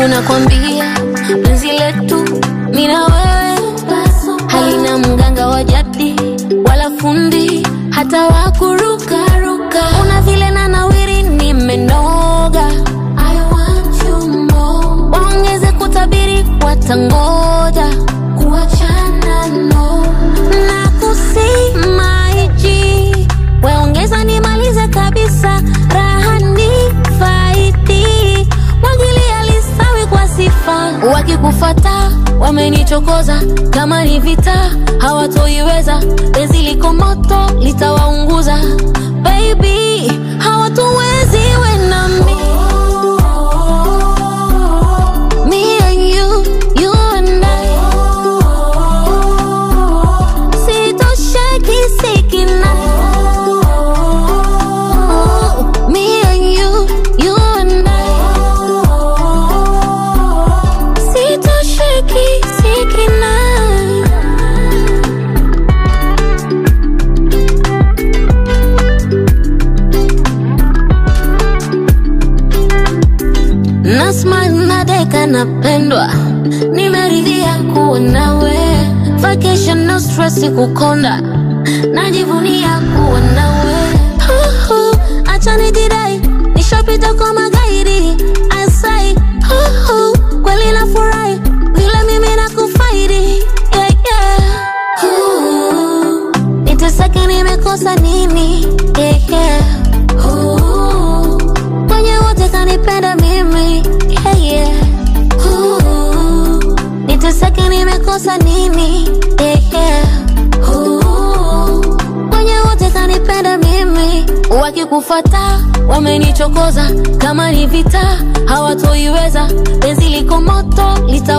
wangu nakwambia, penzi letu mimi na wewe halina mganga wa jadi wala fundi hata wakurukaruka. Una vile na nawiri nimenoga, I want you more. Waongeze kutabiri watangoja kuachana no na kusimaiji waongeza nimalize kabisa raha ni faidi mwagilia lisawi kwa sifa wakikufata wamenichokoza kama ni vita hawatoiweza penzi liko moto litawaunguza baby hawatuwezi we na mi Me and you, you and I Sitosheki sikinai Me and you, you and I Sitosheki sikinai Nasma nadeka napendwa, nimeridhia kuwa nawe. Vacation no stress kukonda, najivunia kuwa nawe. Huhu, Acha nijidai, nishapita kwa magaidi. Asai, huhu, kweli nafurahi vile mimi nakufaidi. Yeah, yeah. Huhu, Niteseke nimekosa nini? Yeah, yeah. Huhu, Kwenye wote kanipenda mimi yeah, yeah. Ooh, Niteseke nimekosa nini yeah, yeah. Ooh, Kwenye wote kanipenda mimi wakikufata wamenichokoza kama ni vita hawatoiweza penzi liko moto lita